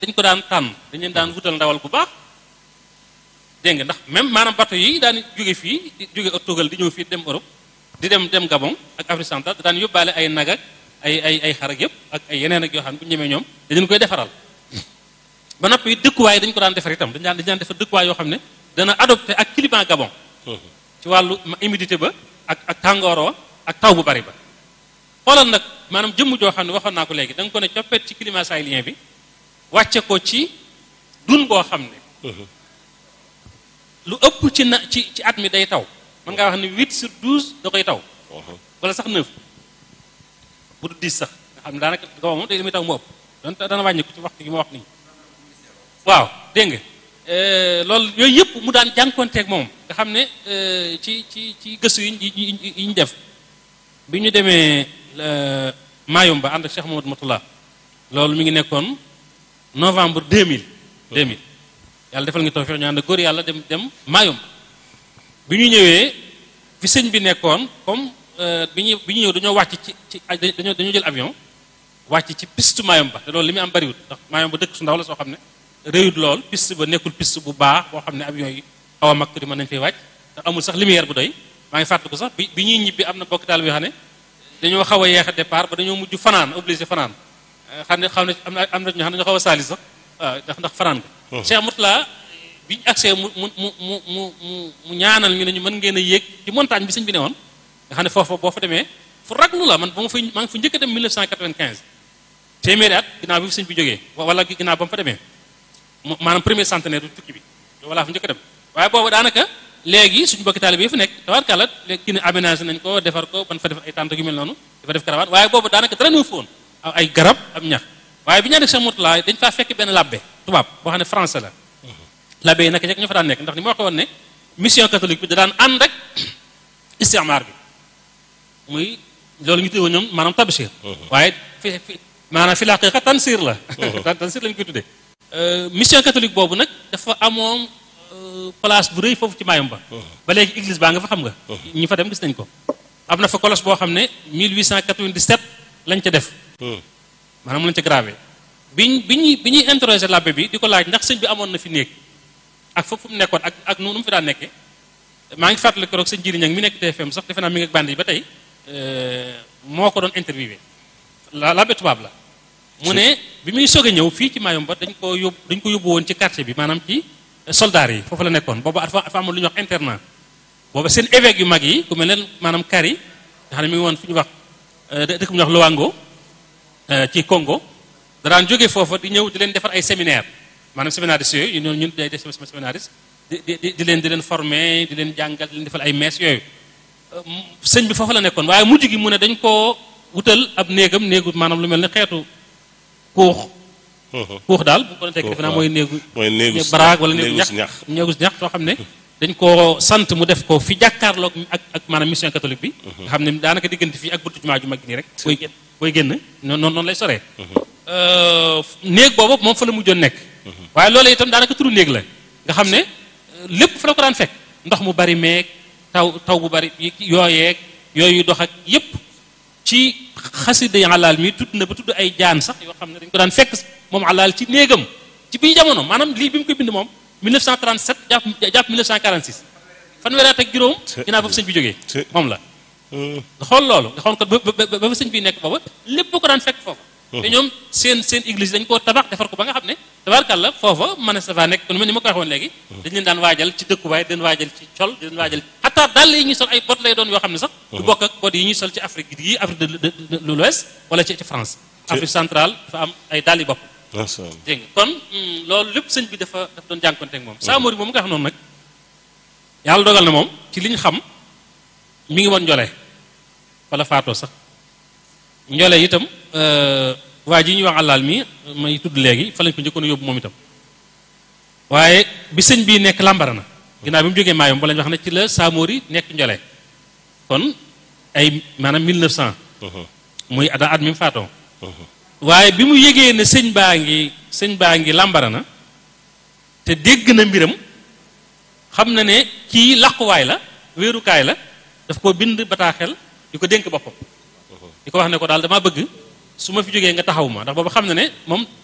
dañ ko daan tànn dañ leen daan wutal ndawal bu baax dégg nga ndax même maanaam bateau yi daan jóge fii di jóge Tugal di ñëw fii dem Europe di dem dem Gabon ak Afrique centrale daan yóbbaale ay nag ak ay ay ay xar ak yëpp ak ay yeneen ak yoo xam ne bu ñu ñemee ñoom dañu koy defaral ba noppi dëkkuwaay dañ ko daan defar itam dañ daan dañ daan defar dëkkuwaay yoo xam ne dana adopté ak climat Gabon ci wàllu humidité ba ak ak tàngooroo ak taw bu bari ba xoolal nag maanaam jëmm joo xam ne waxoon naa ko léegi da nga ko ne coppet ci climat sahélien bi wàcce ko ci dun boo xam ne lu ëpp ci na ci ci at mi day taw mën ngaa wax ne 8 sur 12 da koy taw wala sax 9 bu du 10 sax nga xam ne daanaka Gabon moom day li muy taw mu ëpp don dana wàññi ko ci waxtu gi ma wax nii waaw dégg nga loolu yooyu yëpp mu daan jànkonteeg moom nga xam ne ci ci ci gëstu yi yi ñu def bi ñu demee Mayumba ànd ak Cheikh Mamadou Matullah loolu mi ngi nekkoon novembre 2000 2000 yàlla defal nga tawfiq ñu ànd góor yàlla dem dem Mayumba bi ñu ñëwee fi sëñ bi nekkoon comme bi ñu bi ñu ñëw dañoo wàcc ci ci dañoo dañoo jël avion wàcc ci piste Mayumba te loolu li muy am bariwut ndax Mayumba dëkk su ndaw la soo xam ne réyut lool piste ba nekkul piste bu baax boo xam ne avion yi xaw a mag di mën nañ fay wàcc ndax amul sax lumière bu doy maa ngi fàttaliku sax bi bi ñuy ñibbi am na bokk taal bi xam ne dañoo xaw a yeex a départ ba dañoo mujj fanaan obligé fanaan xam ne xam ne am na am na ñoo xam ne dañoo xaw a saali sax waaw ndax ndax fanaan nga Cheikh Moutala bi ñu accès mu mu mu mu mu mu ñaanal ñu ne ñu mën ngeen a yéeg ci montagne bi sëñ bi ne woon nga xam ne foofu boo fa demee fu raglu la man ba ma fay maa ngi fa njëkk a dem 1995 téeméeri at ginnaaw bi fi sëñ bi jógee wala ginnaaw ba mu fa demee maanaam premier centenaire du tukki bi walla fa njëkk a dem waaye boobu daanaka léegi suñu bokki taalibe yi fi nekk tabarkàlla léegi kii ne aménagé nañ ko defar ko ban fa def ay tànt yu mel noonu dafa def karawaan waaye boobu daanaka dara ñëw foon ay garab am ñax waaye bi ñaa nekk Cheikh Moutala dañ faa fekk benn labbe tubaab boo xam ne français la labbe yi naka jekk ñoo fa daan nekk ndax ni ma waxee woon ne mission catholique bi da daan ànd rek istimaar bi muy loolu ñu tuddee woon ñoom maanaam tabshir waaye fi fi maanaam fi laqiqa tansir la tansir lañ koy tuddee mission catholique boobu nag dafa amoon place bu rëy foofu ci Mayumba ba léegi église baa nga fa xam nga ñi fa dem gis nañ ko am na fa kolos boo xam ne 1897 lañ ca def maanaam lañ ca gravé biñ bi ñuy bi ñuy interroger l'abbé bi di ko laaj ndax sëñ bi amoon na fi néeg ak foofu mu nekkoon ak ak nu mu fi daan nekkee maa ngi fàttali ko rek sëñ Jiri Ñang mi nekk TFM sax defe naa mi ngi ak band yi ba tey moo ko doon interviewé la l'abbé tubaab la mu ne bi muy soog a ñëw fii ci Mayumba dañ ko yóbbu dañ ko yóbbu woon ci quartier bi maanaam ci soldats yi foofu la nekkoon boobu dafa dafa amoon lu ñuy wax internat boobu seen évêques yu mag yi ku mel ne maanaam Kari nga xam ne mi ngi woon fu ñuy wax dëkk bu ñuy wax Luango ci Congo daraan jógee foofa di ñëw di leen defar ay séminaire maanaam séminaristes yooyu ñun ñun day def séminaristes di di di leen di leen former di leen jàngal di leen defal ay mees yooyu sëñ bi foofu la nekkoon waaye mujj gi mu ne dañ koo wutal ab néegam néegu maanaam lu mel ne xeetu kuux kuux daal bu ko doon tekki defe naa mooy néegu baraag wala néegu ñax néegu ñax soo xam ne dañ koo sant mu def ko fi jàkkaarloog ak ak maanaam mission catholique bi nga xam ne daanaka diggante fii ak buntu jumaa ju mag nii rek booy génn booy génn noonu noonu lay soree néeg boobu moom fa la mujjoon nekk waaye loolu itam daanaka turu néeg la nga xam ne lépp fa la ko daan fekk ndox mu bari meeg taw taw bu bari yooyeeg yooyu dox ak yépp ci xasida yi alaal mi tudd na ba tudd ay jaan sax yoo xam ne dañ ko daan fekk moom alaal ci néegam ci bii jamono maanaam lii bi mu koy bind moom 1937 jàpp jàpp 1946 fanweeri at ak juróom ginnaaw ba fa sëñ bi jógee moom la nga xool loolu nga xool ko ba ba fa sëñ bi nekk booba lépp ko daan fekk foofa te ñoom seen seen église dañ koo tabax defar ko ba nga xam ne tabaarkàlla foofa mën a safa nekk ni ma ko waxoon léegi dañ leen daan waajal ci dëkkuwaay di leen waajal ci col di leen waajal xataa dàll yi ñuy sol ay bot lay doon yoo xam ne sax du bokk ak bot yi ñuy sol ci Afrique yi Afrique de l'Ouest wala ci ci France Afrique centrale dafa am ay dàll yi bopp dégg nga kon loolu lépp sëñ bi dafa dafa doon jànkonte ak moom Samori moom nga xam noonu nag yàlla dogal na moom ci li ñu xam mi ngi woon njole wala faatoo sax njole itam waa ji ñuy wax àllaal mi may tudd léegi fa lañ ko njëkkoon yóbbu moom itam waaye bi sëñ bii nekk làmbara na ginnaaw bi mu jógee maayom ba lañ wax ne ci la Samori nekk njole kon ay maanaam 1900 muy ada at mi mu faatoo waaye bi mu yégee ne sëñ baa ngi sëñ baa ngi làmbara na te dégg na mbiram xam na ne kii làquwaay la wéerukaay la daf ko bind bataaxel di ko dénk boppam di ko wax ne ko daal dama bëgg su ma fi jógee nga taxaw ma ndax boobu xam na ne moom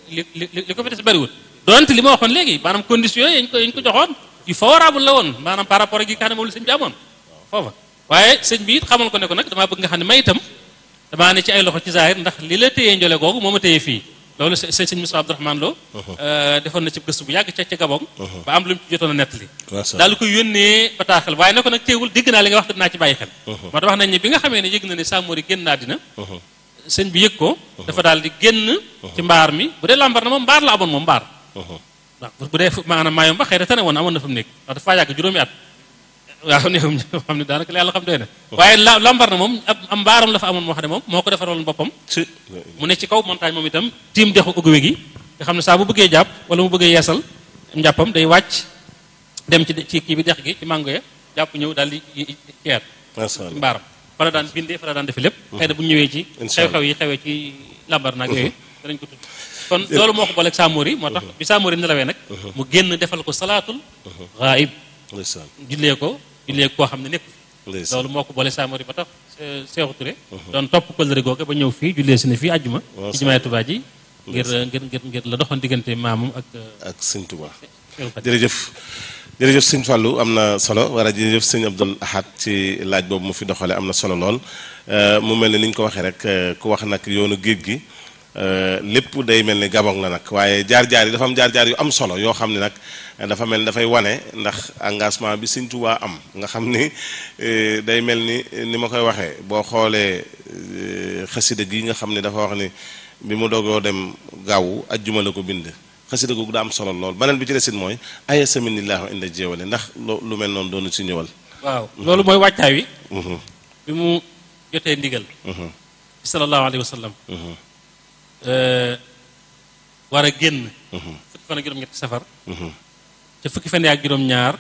li li li ko fi des bëriwul donte li ma waxoon léegi maanaam conditions yi ñu ko yi ñu ko joxoon yu favorable la woon maanaam par rapport ak yi nga xam ne moom la sëñ bi amoon foofa waaye sëñ bi it xamal ko ne ko nag damaa bëgg nga xam ne may itam damaa ne ci ay loxo ci zahir ndax li la téyee njole googu moo ma téyee fii loolu sëñ sëñ Moussa Abdourahmane Lo defoon na ci gëstu bu yàgg ca ca Gabon ba am lu mu ci jotoon a nettali daal di ko yónnee bataaxal waaye ne ko nag teewul dégg naa li nga wax dinaa ci bàyyi xel moo tax wax nañ ne bi nga xamee ne yëg na ne Samori génn naa dina sëñ bi yëg ko dafa daal di génn ci mbaar mi bu dee lambar na moom mbaar la amoon moom mbaar waaw bu dee maanaam maayom ba xëy na tane woon amoon na fa mu nekk ndax dafa yàgg juróomi at waaw néewum xam ne daanaka yàlla xam doy na waaye la lambar na moom am mbaaram la fa amoon moo xam ne moom moo ko defaroon boppam mu ne ci kaw montagne moom itam tiim dexu uguwe gi nga xam ne saa bu bëggee jàpp wala mu bëggee yeesal njàppam day wàcc dem ci ci kii bi dex gi ci mango ya jàpp ñëw daal di ceer ci mbaaram fa la daan bindee fa la daan defe lépp xëy na bu ñëwee ci xew-xew yi xewee ci lambar naag yooyu danañ ko tudd kon loolu moo ko booleeg Samori moo tax bi Samori nelawee nag mu génn defal ko salaatul ghaib jullee ko jullee koo xam ne nekk loolu moo ko boole Samori ba tax Seexu Ture doon topp kóllëre googu ba ñëw fii jullee si ne fii àjjuma ci jumaay Tuubaa ji ngir ngir ngir ngir la doxoon diggante maamam ak ak sëñ Tuubaa jërëjëf jërëjëf sëñ Fallou am na solo war a jërëjëf sëñ Abdul Ahad ci laaj boobu mu fi doxale am na solo lool mu mel ni ni ñu ko waxee rek ku wax nag yoonu géej gi lépp day mel ni gabon la nag waaye jaar-jaar yi dafa am jaar-jaar yu am solo yoo xam ne nag dafa mel ni dafay wane ndax engagement bi Sëñ Tuubaa am nga xam ni day mel ni ni ma koy waxee boo xoolee xasida gi nga xam ne dafa wax ni bi mu dogoo dem gaawu ajjuma la ko bind xasida googu daa am solo lool beneen bi ci desit mooy aya saminillahu inda jéewale ndax lu mel noonu doonu ci ñëwal waaw loolu mooy wàccaay wi bi mu jotee ndigal sallallahu alayhi wa sallam war a génn fukki fan ak juróom-ñetti safar ca fukki fan ak juróom-ñaar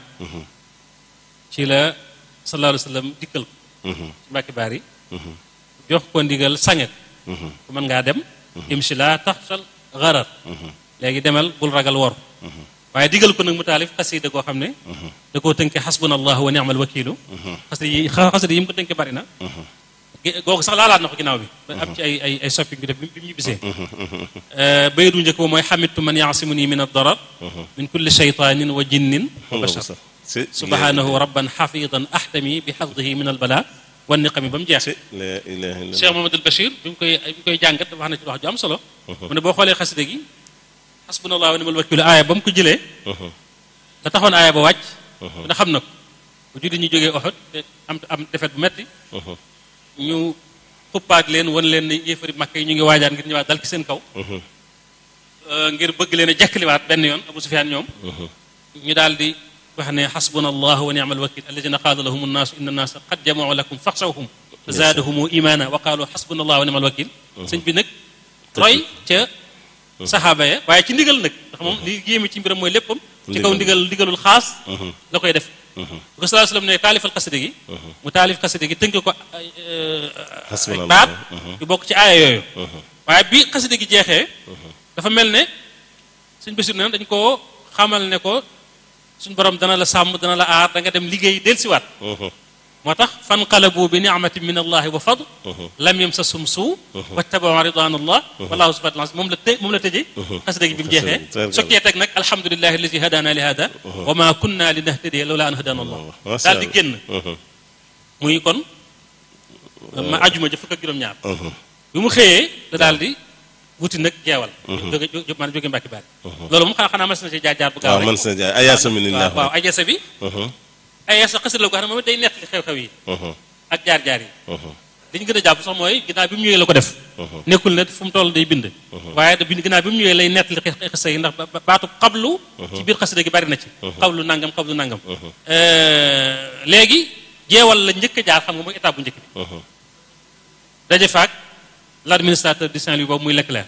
ci la sallallahu alayhi wa sallam dikkal ko ci mbàkki baar yi jox ko ndigal sanget ku mën ngaa dem imsi la taxsal garar léegi demal bul ragal wor waaye digal ko nag mu taalif xasida koo xam ne da koo tënke xasbuna allahu wa ni'mal wakilu xasida yi xasida yi mu ko tënke bari na googu sax laalaat na ko ginnaaw bi am ci ay ay ay soppi bi def bi mu ñibbisee baydu njëkk ba mooy xamitu man yaasimuni min ad-darar min kulli shaytanin wa jinnin wa bashar subhanahu rabban xafidan ahtami bi xafdihi min albala wa niqami ba mu jeex Cheikh Mamadou Bachir bi mu koy bi mu koy jàngat dafa wax na ci wax ju am solo mu ne boo xoolee xasida gi xasbunallahu wa ni'mal wakilu aaya ba mu ko jëlee la taxoon aaya ba wàcc na xam na ko bu juddi ñu jógee Uhud am am defet bu metti ñu xuppaat leen wan leen ne yéefari makka yi ñu ngi waajaan ngir ñëwaat dal ci seen kaw ngir bëgg leen a jekkaliwaat benn yoon Abu Sufyaan ñoom ñu daal di wax ne xasbuna allahu wa ni'mal wakil alladina qaala lahum annaasu inna annaasa qad jamau lakum faxshawhum fa zaadahum imana wa qaalu xasbuna allahu wa ni'mal wakil sëñ bi nag roy ca saxaaba ya waaye ci ndigal nag ndax moom li yéeme ci mbiram mooy léppam ci kaw ndigal ndigalul xaas la koy def bu ko sallallahu alayhi wasallam ne taalifal xasida gi mu taalif xasida gi tënk ko ay baat yu bokk ci aaya yooyu waaye bi xasida gi jeexee dafa mel ne suñ bésir na dañ koo xamal ne ko suñ borom dana la sàmm dana la aar da nga dem liggéey dellusiwaat moo tax fanqalabu bi ni'matin min allahi wa fadl lam yamsasum suu wattabau ridwan allah wallahu subhanahu wa ta'ala moom la të moom la tëjee xasida gi bi mu jeexee sokkee teg nag alhamdulilahi alladi hadana li hada wa ma kunna li nahtadiya lawla an hadana allah daal di génn muy kon ma ajuma ja fukk ak juróom-ñaar bi mu xëyee la daal di wuti nag jeewal jóge maanaam jóge mbàkki baari loolu moom xanaa xanaa mas na ci jaar jaar bu gaaw rek mën na jaar ayaasa minillah waaw ayaasa bi ayaasa xasida la ko xam ne moom day nettali xew-xew yi ak jaar-jaar yi li ñu gën a jàpp sax mooy ginnaaw bi mu ñëwee la ko def nekkul ne fu mu toll day bind waaye da bind ginnaaw bi mu ñëwee lay nettali xasida yi ndax baatu xablu ci biir xasida gi bari na ci xablu nangam xablu nangam léegi jeewal la njëkk a jaar xam nga mooy étape bu njëkk bi daje faak l'administrateur du Saint-Louis boobu muy Leclerc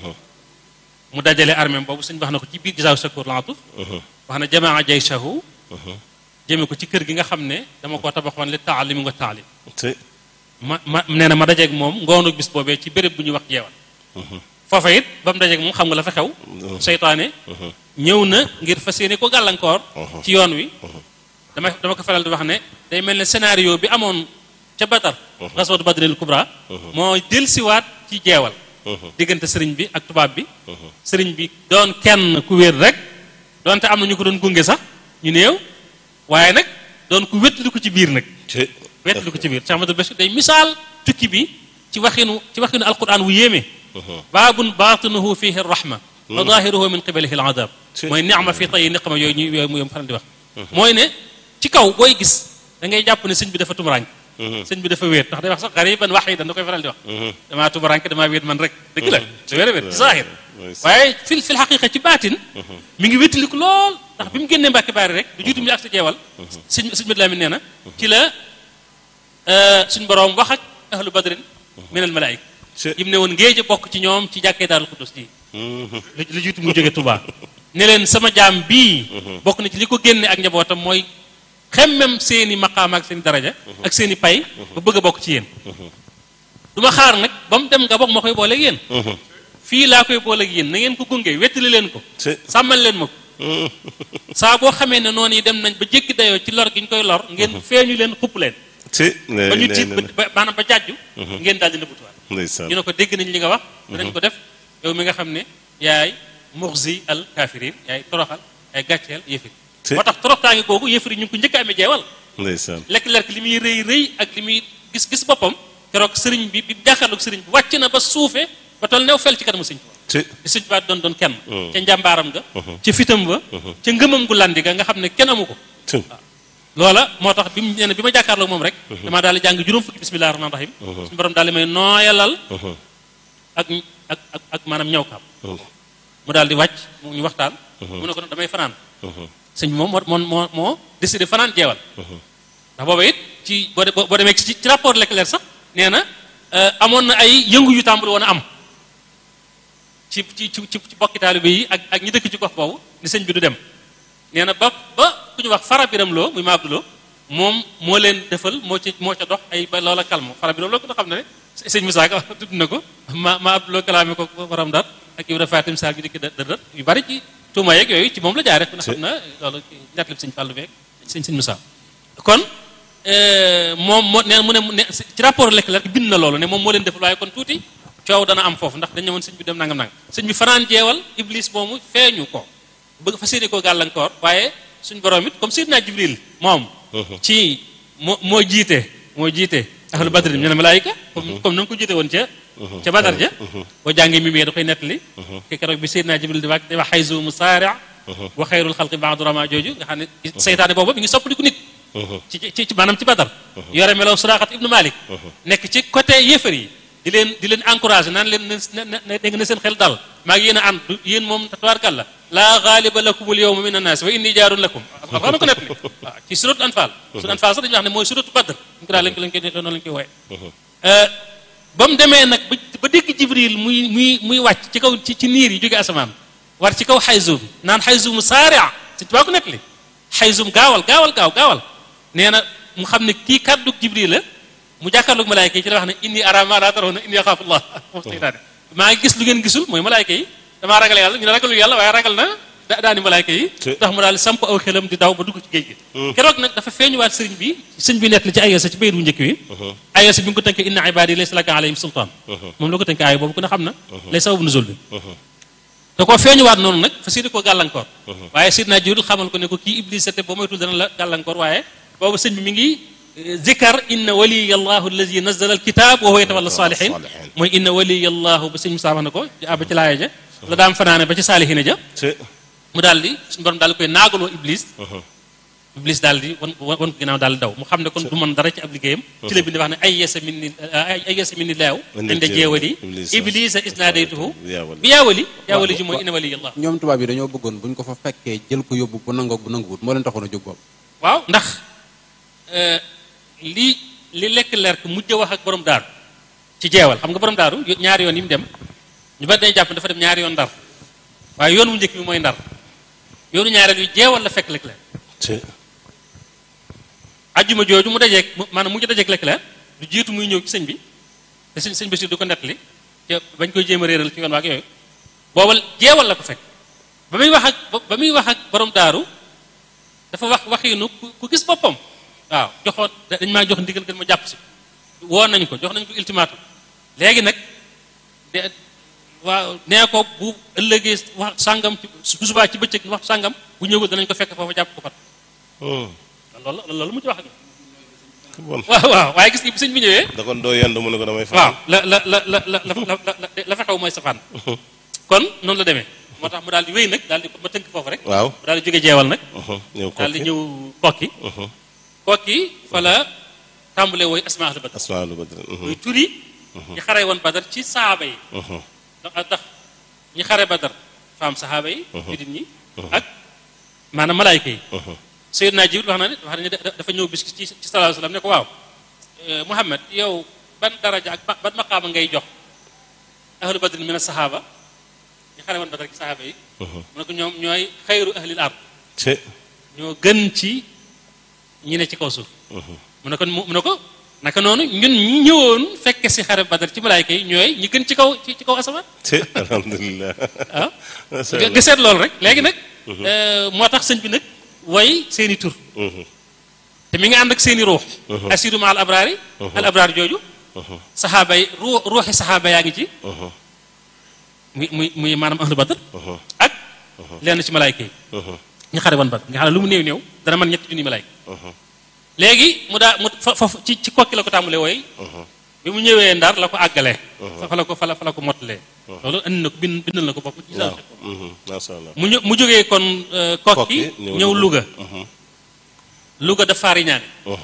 mu dajale armée boobu suñ wax na ko ci biir gisaaw sakoor laatuf wax na jamaa jayshahu jëme ko ci kër gi nga xam ne dama koo tabaxoon li taalimi nga taalim ma ma nee na ma dajeeg moom ngoonu bis boobee ci béréb bu ñuy wax jeewal foofa it ba mu dajeeg moom xam nga la fa xew seytaane ñëw na ngir fas yéene ko gàllankoor ci yoon wi dama dama ko faral di wax ne day mel ne scénario bi amoon ca Badar gaswatu Badril Kubra moo delsiwaat ci jeewal diggante sëriñ bi ak tubaab bi sëriñ bi doon kenn ku wér rek doonte am na ñu ko doon gunge sax ñu néew waaye nag doon ku wétlu ko ci biir nag ci wétlu ko ci biir Cheikh Ahmadul Bachir day misaal tukki bi ci waxinu ci waxinu alquran wu yéeme baabun baatinuhu fihi rahma wa zahiruhu min qibalihi al adab mooy ni'ma fi tayi niqma yooyu ñu yooyu mu faral di wax mooy ne ci kaw booy gis da ngay jàpp ne sëñ bi dafa tumuraañ sëñ bi dafa wéet ndax day wax sax gariban wahidan da koy faral di wax damaa tumuraañ damaa wéet man rek dëgg la da wér a wéet zahir waaye fil fil xaqiqa ci baatin mi ngi wéttaliku lool ndax bi mu génnee mbàkki baari rek du juutu mi ak sa jeewal sëñ sëñ Mad Lamin nee na ci la suñ boroom wax ak ahlu badrin min al malaayika yim ne woon ngéej a bokk ci ñoom ci jàkkee daarul xudus ji lu jiitu mu jóge Tuubaa ne leen sama jaam bii bokk na ci li ko génne ak njabootam mooy xemmem seeni maqaam ak seeni daraja ak seeni pay ba bëgg a bokk ci yéen du ma xaar nag ba mu dem nga bokk ma koy booleeg yéen fii laa koy booleeg yéen na ngeen ko gunge wettali leen ko sàmmal leen ma ko saa boo xamee ne noonu yi dem nañ ba jékki dayoo ci lor gi ñu koy lor ngeen feeñu leen xupp leen ba ñu tiit ba maanaam ba jàjju ngeen daal di nëbbutuwaat ñu ne ko dégg nañ li nga wax danañ ko def yow mi nga xam ne yaay muxzi al kafirin yaay toroxal yaay gàcceel yëfir moo tax toroxtaange googu yëfir yi ñu ngi ko njëkk a amee jeewal lekk-lekk li muy rëy rëy ak li muy gis-gis boppam keroog sëriñ bi bi jàkkaarloog sëriñ bi wàcc na ba suufee ba toll new fel ci kanamu sëñ Tuubaa di sëñ Tuubaa doon doon kenn ca njàmbaaram ga ca fitam ba ca ngëmam gu landi ga nga xam ne kenn amu ko loola moo tax bi mu nee na bi ma jàkkaarloog moom rek damaa daal di jàng juróom fukki bismillahi rahmaani rahim suñu borom daal di may nooyalal ak ak ak ak maanaam ñaw kaam mu daal di wàcc ñu waxtaan mu ne ko nag damay fanaan sëñ bi moom moo moo moo décidé fanaan jeewal ndax booba it ci boo boo demee ci ci rapport Leclerc sax nee na amoon na ay yëngu yu tàmbali woon a am ci ci ci ci bokki taalibe yi ak ak ñi dëkk ci gox boobu ni sëñ bi du dem nee na ba ba ku ñu wax fara biram loo muy ma abduloo moom moo leen defal moo ci moo ca dox ay ba loola kalmo fara biram loo ko xam ne ne sëñ Moussa Ka tudd na ko ma ma abduloo kalaame ko borom dar ak Ibra Fatim Sall bi dikk dër yu bari ci tuuma yeeg yooyu ci moom la jaare ku ne xam na loolu ñettlib sëñ Fàllu beeg sëñ sëñ Moussa kon moom moo nee mu ne ci rapport Leclerc bind na loolu ne moom moo leen defal waaye kon tuuti coow dana am foofu ndax dañ ne woon sëñ bi dem nangam nangam sëñ bi fanaan jeewal iblis moomu feeñu ko bëgg fa séeni koo gàllankoor waaye suñ borom it comme Seydina Jibril moom ci moo moo jiite moo jiite ahlu badrin ñu ne malaayika comme comme na nga ko jiite woon ca ca badar ja boo jàngee mi da koy nettali ke keroog bi Seydina Jibril di wax di wax xayzu musaari wa xayrul xalqi baadu rama jooju nga xam ne seytaane boobu mi ngi soppaliku nit ci ci maanaam ci badar yore melaw suraaxat ibnu malik nekk ci côté yéefar yi di leen di leen encouragé naan leen ne dégg na seen xel dal maa ngi yéen a ànd yéen moom tabaarkalla laa gaaliba lakum al yawma min annaas wa inni jaarun lakum wax na ko net li waaw ci suratu anfal suratu anfal sax dañuy wax ne mooy suratu badr ñu ko daal lañ ko lañ koy noonu lañ koy wooye ba mu demee nag ba dégg jibril muy muy muy wàcc ci kaw ci niir yi jóge asamaan war ci kaw xayzum naan xayzum saaria si tubaa ko net li xayzum gaawal gaawal gaaw gaawal nee na mu xam ne kii kàddu jibril la mu jàkkaarloog malaayka yi ci la wax ne inni ara ma la tarawna inni axaafu llah moom seytaane maa ngi gis lu ngeen gisul mooy malaayka yi damaa ragal yàlla ñu ne ragalu yàlla waaye ragal na da daani malaayka yi tax mu daal samp aw xelam di daw ba dugg ci géej gi keroog nag dafa feeñuwaat sëriñ bi sëñ bi nett li ci ayesa ci bayit bu njëkk wi ayesa bi nga ko tënkee inna ibadi laysa laka alayhim sultaan moom la ko tënkee aaya boobu ku ne xam na lay sababu nuzul bi da koo feeñuwaat noonu nag fa séeni koo gàllankoor waaye sidna Jibril xamal ko ne ko kii iblis te boo moytul dana la gàllankoor waaye boobu sëñ bi mi ngi zikar inna waliya allahu allazi nazala alkitab wa huwa yatawalla salihin mooy inna waliya allahu ba sëñ Musaa wax na ko ba ci laaya ja la daam fanaane ba ci saalihina ja mu daal di suñu borom daal di koy naagaloo iblis iblis daal di wan wan ko ginnaaw daal di daw mu xam ne kon du mën dara ci ab liggéeyam ci la bind wax ne ay yesa min ni ay yesa min ni laaw inda jeewali iblisa isnaadaytuhu bi yaawali yaawali ji mooy inna waliya allah ñoom tubaab yi dañoo bëggoon buñ ko fa fekkee jël ko yóbbu bu nangoog bu nanguwut moo leen taxoon a jóg boobu waaw ndax li li lekk lerk mujj wax ak borom daaru ci jeewal xam nga borom daaru ñaari yoon yi mu dem ñu bari dañuy jàpp dafa dem ñaari yoon ndar waaye yoon wu njëkk bi mooy ndar yoonu ñaareel yu jeewal la fekk lekk lerk ajjuma jooju mu dajeeg maanaam mujj dajeeg lekk lerk du jiitu muy ñëw ci sëñ bi te sëñ sëñ Basiir du ko nettali te bañ koy jéem a réeral ci yoon waak yooyu boobal jeewal la ko fekk ba muy wax ak ba muy wax ak borom daaru dafa wax waxiinu ku gis boppam waaw joxoon dañ maa jox ndigal gën ma jàpp si woon nañ ko jox nañ ko ultimatum léegi nag de waaw nee ko bu ëllëgee wax sàngam ci bu subaa ci bëccëg waxtu sàngam bu ñëwul danañ ko fekk foofu jàpp ko fat loolu loolu mu ci wax ak bon waaw waaw waaye gis nga bi sëñ bi ñëwee da kon doo yendu mu ne ko damay fa waaw la la la la la la la fa xew mooy safaan kon noonu la demee moo tax mu daal di wéy nag daal di ma tënk foofu rek waaw mu daal di jóge jeewal nag ñëw daal di kokki ñëw kokki kokki fa la tàmbalee wooy asmaa ahlu badar asmaa lu badr muy turi ñi xare woon badar ci sahaaba yi ndax ndax ñi xare badar faam sahaaba yi jullit ñi ak maanaam malaayka yi Seydina Jibril wax na ne wax na ne dafa ñëw bis ci ci sallallahu alayhi wasallam ne ko waaw Muhammad yow ban daraja ak ban maqaama ngay jox ahlu badrin min as-sahaaba ñi xare woon badar ci sahaaba yi mu ne ko ñoom ñooy xayru ahlil ard ci ñoo gën ci ñi ne ci kaw suuf mu ne ko mu ne ko naka noonu ñun ñi ñëwoon fekke si xare badar ci malaayka yi ñooy ñi gën ci kaw ci ci kaw asamaan ci alhamdulilah waaw Masha nga seet loolu rek léegi nag moo tax sëñ bi nag way seeni tur te mi nga ànd ak seeni ruux asiru ma al abraari al abraar jooju saxaaba yi ruu ruuxi saxaaba yaa ngi ci muy muy muy maanaam ahlu badar ak lenn ci malaayka yi ñu xare woon badar nga xam ne lu mu néew néew dana mën ñetti junni malaayka léegi mu daa mu fa foofu ci ci kokki la ko tàmbalee wooy bi mu ñëwee ndar la ko àggalee fa la ko fa la fa la ko mottalee loolu andi na ko bind bindal na ko bopp ci waaw masha Allah mu ñë mu jógee kon kokki Kokki, ñëw ñëw Louga. Louga Louga daf faari ñaane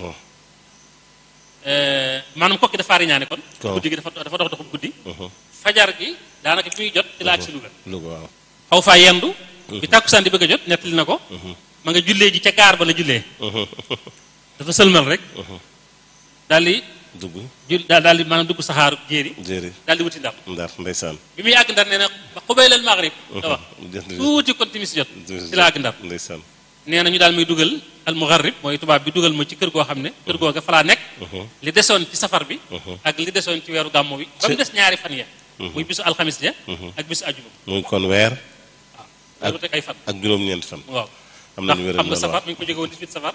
maanaam kokki daf faari ñaane kon Waaw. guddi gi dafa dafa dox doxub guddi fajar gi daanaka fi muy jot ci la ak si Louga Louga waaw xaw faa yendu bi tàkkusaan di bëgg a jot nettali na ko ma nga jullee ji ca gaar ba la jullee dafa sëlmal rek daal di dugg jul daal daal di maanaam dugg saxaaru jéeri jéeri daal di wuti ndar ndar ndeysaan bi muy àgg ndar nee na ba xubaylal maghrib da wax jënd tuuti kon timis jot ci la àgg ndar ndeysaan nee na ñu daal muy dugal al mugharrib mooy tubaab bi dugal ma ci kër goo xam ne kër googa fa laa nekk li desoon ci safar bi ak li desoon ci weeru gàmmo bi ba mu des ñaari fan ya muy bisu alxamis ja ak bisu ajuma muy kon weer loolu teg ay fan ak juróom-ñeenti fan waaw am ndax nañu wéral xam nga loolu safar waaw mi ngi ko jóge woon 18 safar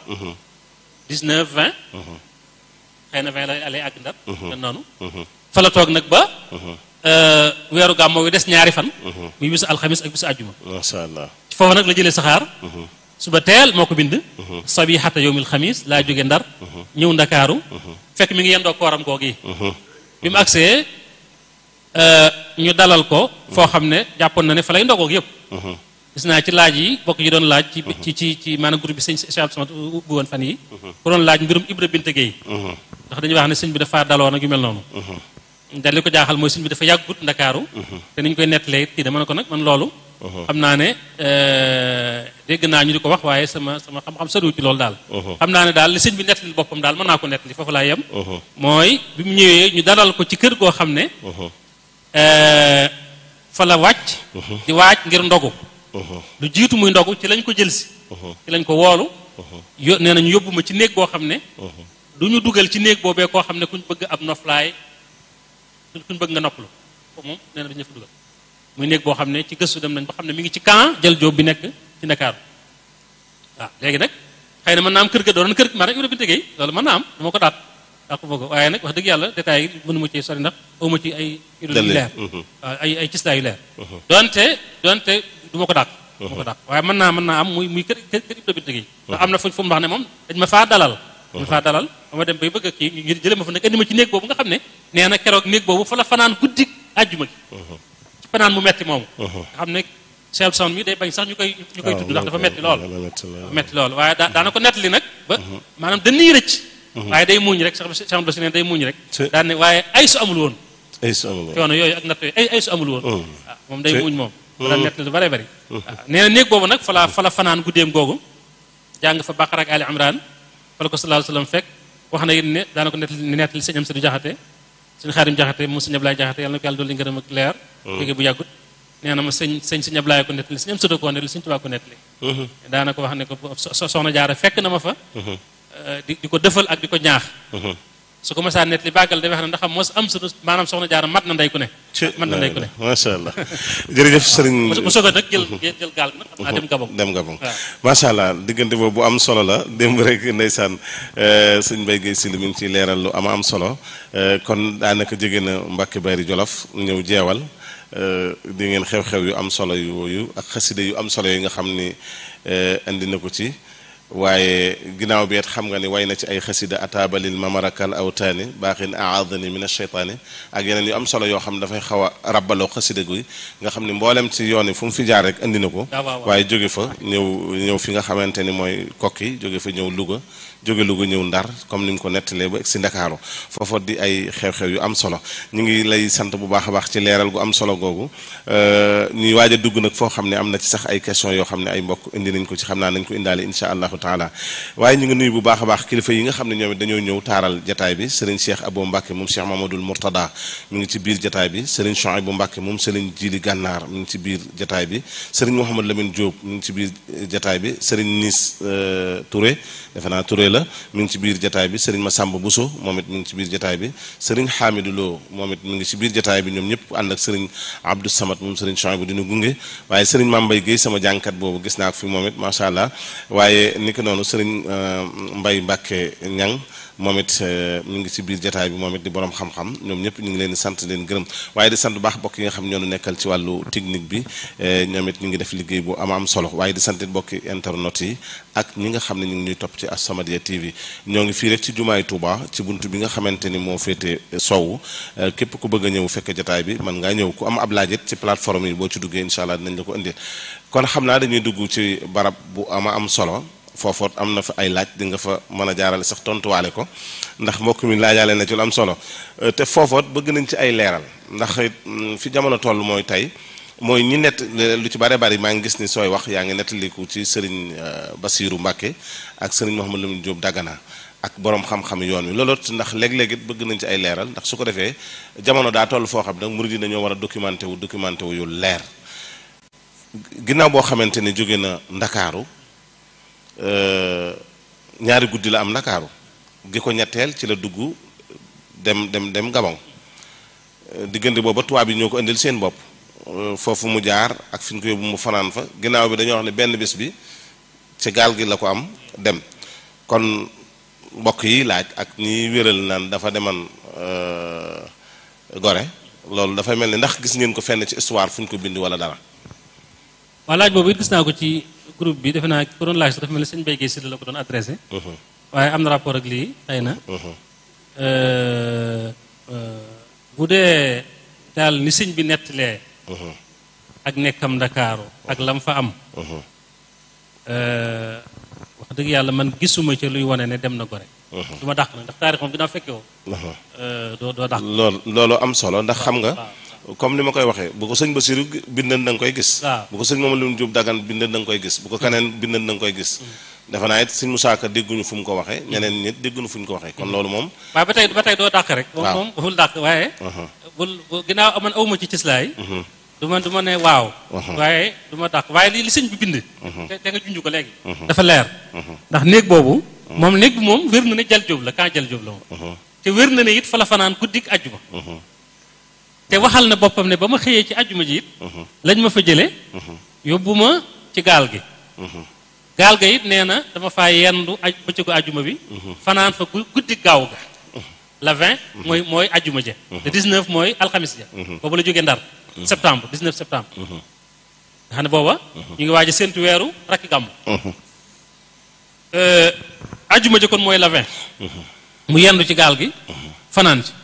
19 20 xëy na 20 la lay àgg ndar den noonu fa la toog nag ba euh, weeru gàmmo bi des ñaari fan muy bisu alxamis ak bisu ajuma masha Allah ci foofu nag la jëlee saxaar suba teel moo ko bind sabihata yowmil xamis laa jóge ndar ñëw ndakaaru fekk mi ngi yendoo kooram googi bi mu agsee euh, ñu dalal ko foo xam ne jàppoon na ne fa lay ndogoog yëpp gis naa ci laaj yi bokk yi doon laaj ci ci ci ci maanaam groupe bi sëñ Cheikh Abdou Samad ubbi woon fan yi ku doon laaj mbirum Ibra Binte Gueye ndax dañuy wax ne sëñ bi dafa daloo nag yu mel noonu dal li ko jaaxal mooy sëñ bi dafa yàggut ndakaaru te ni ñu koy nettalee it kii dama ne ko nag man loolu xam naa ne euh, dégg naa ñu di ko wax waaye sama sama xam-xam soriwul ci loolu daal xam naa ne daal li sëñ bi nettali boppam daal mën naa ko nettali foofu laa yem mooy bi mu ñëwee ñu dalal ko ci kër goo xam ne euh, fa la wàcc di waaj ngir ndogu lu jiitu muy ndogu ci lañ ko jël si ci lañ ko woolu yo nee nañu yóbbu ma ci néeg boo xam ne du ñu dugal ci néeg boobee koo xam ne kuñ bëgg ab noflaay kuñ bëgg nga noppalu foofu moom nee na dañu fa dugal muy néeg boo xam ne ci gëstu dem nañ ba xam ne mi ngi ci camp jël jóob bi nekk ci Ndakaaru waaw léegi nag xëy na mën naa am kër ga doon kër ma rek Ibra Binte Gueye loolu mën naa am dama ko daat daa ko bëgg waaye nag wax dëgg yàlla détails yi mënu ma ci sori ndax aw ma ci ay yu Dalil. leer waaw ay ay cislaa yu leer donte donte du ma ko dàq du ma ko dàq waaye mën naa mën naa am muy muy kër kër kër Ibra Binte Gueye ndax am na fu fu mu wax ne moom dañ ma faa dalal dañ ma faa dalal ba ma dem bay bëgg a kii ñu jële ma fa nag indi ma ci néeg boobu nga xam ne nee na keroog néeg boobu fa la fanaan guddi àjjuma gi ci fanaan mu metti moomu nga xam ne Cheikh Sound mi day bañ sax ñu koy ñu koy tudd ndax dafa metti lool dafa metti lool waaye daa daana ko nettali nag ba maanaam dañuy rëcc waaye day muuñ rek sax Cheikh Bass ne day muuñ rek Ci- daan ne waaye ay su amul woon ay su amul woon. coono yooyu ak natt yooyu ay ay su amul woon waaw moom day Ci- muuñ moom daan nettali lu bare bari waaw nee na néeg boobu nag fa la fa la fanaan guddeem googu jàng fa Baqara ak Ali Imran fa la ko sallallahu alayhi wa sallam fekk wax na it ne daana ko nettali nettali sëñ am sa du jaxate sëñ xaarim jaxate mu sëñ Ablaye jaxate yàlla na ko yàlla dolli ngërëm ak leer jóge bu yàggut nee na ma sëñ sëñ sëñ Ablaye ko nettali sëñ am sa ko nettali sëñ Tuubaa ko nettali daana ko wax ne ko so- so- soxna jaara fekk na ma fa euh, di di ko dëfal ak di ko ñaax su ko mësaa nettali bàggal day wax ne ndax am mos am sunu maanaam soxna jaara mat na ndey ku ne ci mat na ndey ku ne macha allah jërëjëf sëriñ mu soog a nag jël jël gaal gi nag xam naa dem Gabon dem Gabon waaw. macha allah diggante boobu bu am solo la démb rek ndeysaan euh, sëñ Mbaye Guèye Sylla mi ngi ciy leeral lu ama am solo euh, kon daanaka jege na Mbàkke Bari Jolof ñëw jeewal di ngeen xew-xew yu am solo yooyu ak xasida yu am solo yi nga xam ni indi na ko ci waaye ginnaaw bi it xam nga ni way na ci ay xasida ataabalil mamarakal awtaani baaxin aadani min asheytaani ak yeneen yu am solo yoo xam ne dafay xaw a rabbaloo xasida gi nga xam ni mboolem ci yoon yi fu mu fi jaar rek indi na ko waaye jóge fa ñëw ñëw fi nga xamante ni mooy kokki jóge fa ñëw Louga jóge Louga ñëw Ndar comme ni mu ko nettalee ba si Ndakaaru foofa di ay xew-xew yu am solo ñu ngi lay sant bu baax a baax ci leeral gu am solo googu ñuy waaj a dugg nag foo xam ne am na ci sax ay question yoo xam ne ay mbokk indi nañ ko ci xam naa nañ ko indaale incha allahu taala waaye ñu ngi nuyu bu baax a baax kilifa yi nga xam ne ñoom it dañoo ñëw taaral jataay bi sëriñ Cheikh Abou Mbacke moom Cheikh Mamadou Mourtada mi ngi ci biir jataay bi sëriñ Chouaïbou Mbacke moom sëriñ Jili Gànnaar mi ngi ci biir jataay bi sëriñ Mouhamad Lamine Diop mi ngi ci biir jataay bi sëriñ Nis Touré defe naa Touré la mi ngi ci biir jataay bi sëriñ Massamba Bousso moom it mi ngi ci biir jataay bi sëriñ Hamidou Lo moom it mi ngi ci biir jataay bi ñoom ñëpp ànd ak sëriñ Abdou Samad moom sëriñ Chouaïbou dina gunge waaye sëriñ Mambay Guèye sama jànkat boobu gis naa ko fi moom it macha allah waaye ni ko noonu sëriñ Mbay Mbàkke Ñang moom it mi ngi ci biir jataay bi moom it di borom xam-xam ñoom ñëpp ñu ngi leen di sant leen gërëm waaye di sant bu baax bokk yi nga xam ñoo nekkal ci wàllu technique bi ñoom it ñu ngi def liggéey bu am am solo waaye di sant bokki internet yi ak ñi nga xam ne ñu ngi ñuy topp ci As-Samadiyya TV ñoo ngi fii rek ci jumaay Touba ci buntu bi nga xamante ni moo féete sowu képp ku bëgg a ñëw fekk jataay bi mën ngaa ñëw ku am ab laajit ci plateforme yi boo ci duggee incha allah dinañ la ko indil kon xam naa dañuy dugg ci barab bu ama am solo foofoot am na fa ay laaj di nga fa mën a jaarale sax tontuwaale ko ndax mbokk mi laajaale na ci lu am solo te foofoot bëgg nañ ci ay leeral ndax fi jamono toll mooy tey mooy ñi nett lu ci bare bari maa ngi gis ni sooy wax yaa ngi nettaliku ci sëriñ Basiiru Mbàkke ak sëriñ Mouhamadou Lamine Diop Dagana ak borom xam-xam yoon wi loolu ndax léeg-léeg it bëgg nañ ci ay leeral ndax su ko defee jamono daa toll foo xam nag murid yi dañoo war a documenté wu documenté wu yu leer ginnaaw boo xamante ni jóge na Ndakaaru ñaari guddi la am ndakaaru gi ko ñetteel ci la dugg dem dem dem Gabon diggante booba tubaab yi ñoo ko indil seen bopp foofu mu jaar ak fi ñu ko yóbbu mu fanaan fa ginnaaw bi dañoo wax ne benn bis bi ci gaal gi la ko am dem kon mbokk yi laaj ak ñiy wéral naan dafa deman gore loolu dafay mel ni ndax gis ngeen ko fenn ci histoire fu ñu ko bind wala dara waa laaj boobu it gis naa ko ci groupe bi defe naa ko doon laaj sax dafa mel ni sëñ Mbaye Guèye Sylla la ko doon adressé waaye am na rapport ak lii xëy na bu dee daal ni sëñ bi nettalee ak nekkam ndakaaru ak lam fa am wax dëgg yàlla man gisuma ci luy wane ne dem na gore du ma dàq nag ndax taarix moom ginnaaw fekke woo doo doo dàq loolu loolu am solo ndax xam nga comme ni ma koy waxee bu ko sëñ Basiru bindan da nga koy gis bu ko sëñ Mamadou Lamine Diop Dagana bindan da nga koy gis bu ko keneen bindan da nga koy gis defe naa it sëñ Musaa Ka dégguñu fu mu ko waxee ñeneen ñit dégguñu fu ñu ko waxee kon loolu moom waaye ba tey ba tey doo dàq rek moom moom bul dàq waaye bul ginnaaw man awma ci cislaay du ma du ma ne waaw waaye du ma dàq waaye li li sëñ bi bind te nga junj ko léegi dafa leer ndax néeg boobu moom néeg bi moom wér na ne jal jóob la kan jal jóob la moom te wér na ne it fa la fanaan guddik àjjuma te waxal na boppam ne ba ma xëyee ci àjjuma ji it lañ ma fa jële yóbbu ma ci gaal gi gaal ga it nee na dama faa yendu aj bëccëgu àjjuma bi fanaan fa guddi gaaw ga la 20 mooy mooy àjjuma ja le 19 mooy alxamis ja boobu la jógee ndar septembre 19 septembre nga xam ne booba ñu ngi waaj a séntu weeru rakki gàmmu àjjuma ja kon mooy la 20 mu yendu ci gaal gi fanaan ci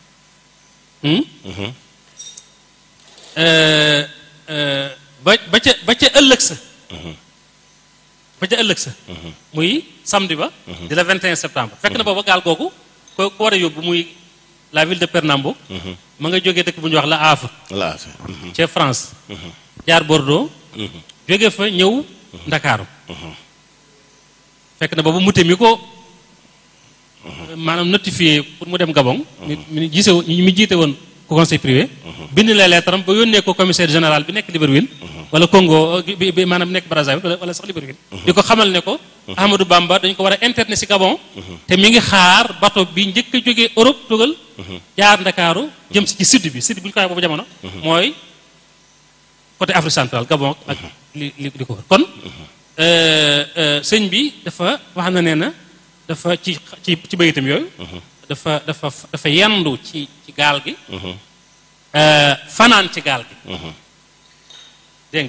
ba ba ca ba ca ëllëg sa ba ca ëllëg sa muy samedi ba di la 21 septembre fekk na booba gaal googu ko ko war a yóbbu muy la ville de Pernambouc ma nga jógee dëkk bu ñuy wax la Havre la Havre ca France jaar Bordeaux jóge fa ñëw Ndakaaru fekk na booba mute mi ko maanaam notifié pour mu dem Gabon mi mi gise mi jiite woon ko conseil privé bind la lettre am ba yónnee ko commissaire général bi nekk Libreville wala Congo bi bi maanaam nekk Brazzaville wala sax Libreville di ko xamal ne ko Ahmadou Bamba dañ ko war a internet si Gabon te mi ngi xaar bateau bi njëkk a jógee Europe tugal jaar Ndakaaru jëm si ci sud bi sud bu ñu ko waxee boobu jamono mooy côté Afrique centrale Gabon ak li li li ko wër kon sëñ bi dafa wax na nee na dafa ci ci ci bayitam yooyu dafa dafa dafa yendu ci ci gaal gi fanaan ci gaal gi dégg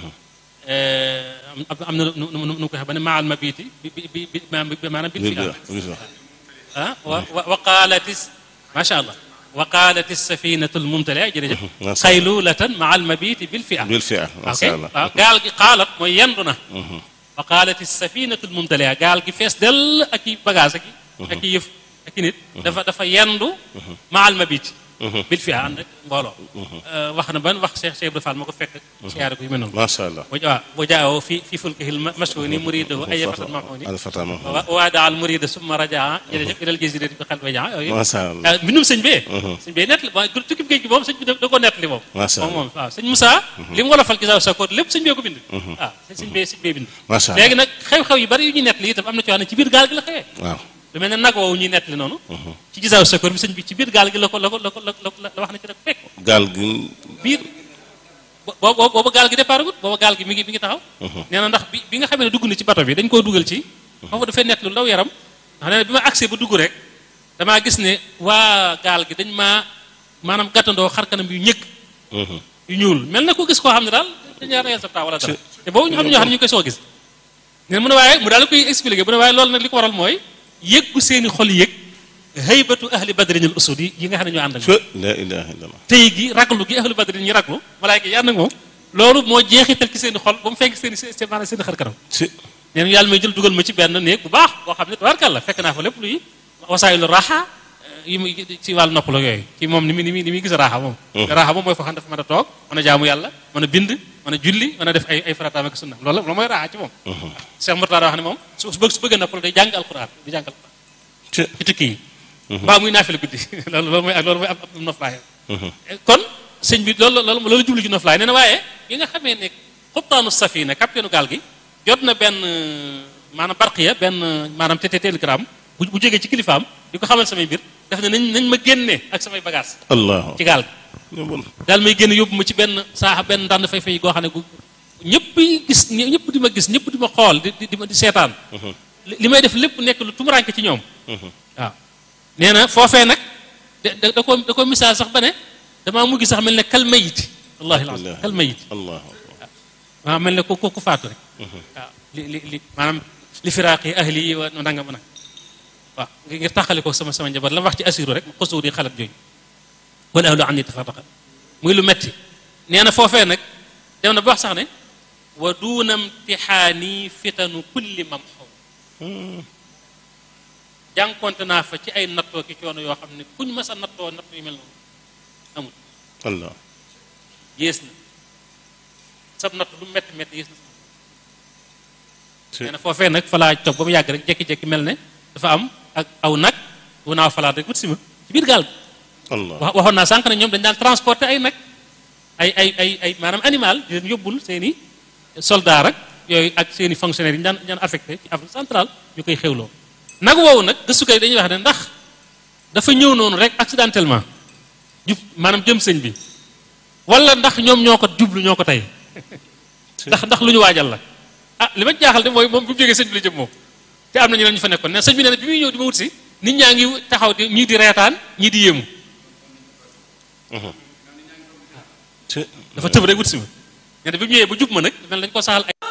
nga am na nu nu nu ko waxee ba ne maal ma biiti bi bi bi maanaam bil fi ah wa wa qaalatis macha allah wa qaalatis safinatu lmumtalia jërëjëf xaylulatan maa almabiti bil fi a bil fi a ok waaw gaal gi xaalat mooy yendu na wa qaalatis safinatu lmumtalia gaal gi fees dell ak i bagage ak i ak i yëf ak i nit dafa dafa yendu maa almabiti bil fi a ànd ak mbooloo wax na ban wax Cheikh Cheikh Ibrahima Fall ma ko fekk siyaare ko yu mel noonu macha allah waaw boo jaawoo fi fi fulkihil mashhuni muridahu ay fatan mahuni alfata ma waada al murida summa rajaa jërëjëf ilal jazirati bi xel wajaa yooyu macha allah mbindum sëñ bee sëñ bee nett li tukki géej gi moom sëñ bi da ko nett li moom macha moom moom waaw sëñ Moussa li mu wolofal gisaaw sakoor lépp sëñ bee ko bind waaw sëñ bee sëñ bee bind macha allah léegi nag xew-xew yu bari yu ñuy nett li itam am na ci wax ne ci biir gaal gi la xewee waaw lu mel ne nag woowu ñuy nett li noonu ci gisaaw sakoor bi sëñ bi ci biir gaal gi la ko la ko la ko la wax na ci rek fekk gaal gi biir boobu boobu gaal gi départ gut boobu gaal gi mi ngi mi ngi taxaw nee na ndax bi bi nga xamee ne dugg na ci bato bi dañ koo dugal ci foofu dafay nett lu ndaw yaram ndax nee na bi ma agsee ba dugg rek damaa gis ne waa gaal gi dañ maa maanaam gàttandoo xar kanam yu ñëkk yu ñuul mel na ko gis koo xam ne daal dañaa reyal sa taa wala dara te boobu ñu xam ne ñoo xam ne ñu koy soo gis ne mu ne waaye mu daal koy expliqué mu ne waaye loolu nag li ko waral mooy yëggu seeni xol yëg haybatu ahli badrin al usud yi nga xam ne ñoo ànd ak la ilaha illallah tey gi raglu gi ahlu badrin ñi raglu malaayka yi ànd ak moom loolu moo jeexital ci seen i xol ba mu fekk seen i maanaam seen i xar kanam si nee na yàlla may jël dugal ma ci benn néeg bu baax boo xam ne tabarkàlla fekk naa fa lépp luy wasaayilu raxa yi muy ci wàllu nopp la yooyu ci moom ni muy ni muy ni muy gis raaxa moom raaxa moom mooy foo xam dafa mën a toog mën a jaamu yàlla mën a bind mën a julli mën a def ay ay farataam ak sunna loolu loolu mooy raaxa ci moom Cheikh Mourtada wax ne moom su bëgg su bëgg noppal day jàng alquran di jàng alquran ci ci tukki yi mbaa muy naafila guddi loolu loolu mooy ak loolu mooy ab ab noflaay kon sëñ bi loolu loolu loolu jublu ci noflaay nee na waaye yi nga xamee ne xubtaanu safina capitaine gaal gi jot na benn maanaam barqiya benn maanaam te télégramme bu bu jógee ci kilifaam di ko xamal samay mbir def ne nañ nañ ma génne ak samay bagage allah ci gaal gi daal may génne yóbbu ma ci benn saaxa benn ndànd fay fay goo xam ne gu ñëpp gis ñëpp di ma gis ñëpp di ma xool di di di seetaan li may def lépp nekk lu tumuranke ci ñoom waaw nee na foofee nag da da ko da ko misaal sax ba ne damaa mujj sax mel ne kal mayit wallahi la kal mayit allah waaw mel ne ku ku faatu rek waaw li li li maanaam li firaaqi ahli yi wa nanga ma nag waaw ngir taxale ko sama sama njaboot la wax ci asiru rek xusuur yi xalat jooju wala ahlu an ni tafarraqa muy lu metti nee na foofee nag dem na ba wax sax ne wa duuna imtixaani fitanu kulli mamxu jànkonte naa fa ci ay nattoo ki coono yoo xam ne kuñ mas a nattoo natt yu mel noonu amul allah yées na sab natt lu metti metti yées na nee na foofee nag fa laa toog ba mu yàgg rek jekki-jekki mel ne dafa am ak aw nag bu naaw falaat rek wut si ma ci biir gaal gi allah wax waxoon naa sànq ne ñoom dañ daan transporter ay nag ay ay ay ay maanaam animal di leen yóbbul seen i soldat ak yooyu ak seen i fonctionnaires yi ñu daan daan affecté ci Afrique centrale ñu koy xewloo nag woowu nag gëstukat yi dañuy wax ne ndax dafa ñëw noonu rek accidentellement jub maanaam jëm sëñ bi wala ndax ñoom ñoo ko jublu ñoo ko tey ndax ndax lu ñu waajal la ah li ma jaaxal de mooy moom bu mu jógee sëñ bi la jëm moom te am na ñeneen ñu fa nekkoon ne sëñ bi nee na bi muy ñëw di ma wut si nit ñaa ngi taxaw di ñii di reetaan ñii di yéemu dafa tëb rek wut si ma nee na bi mu ñëwee ba jub ma nag mel nañ ko saxal ay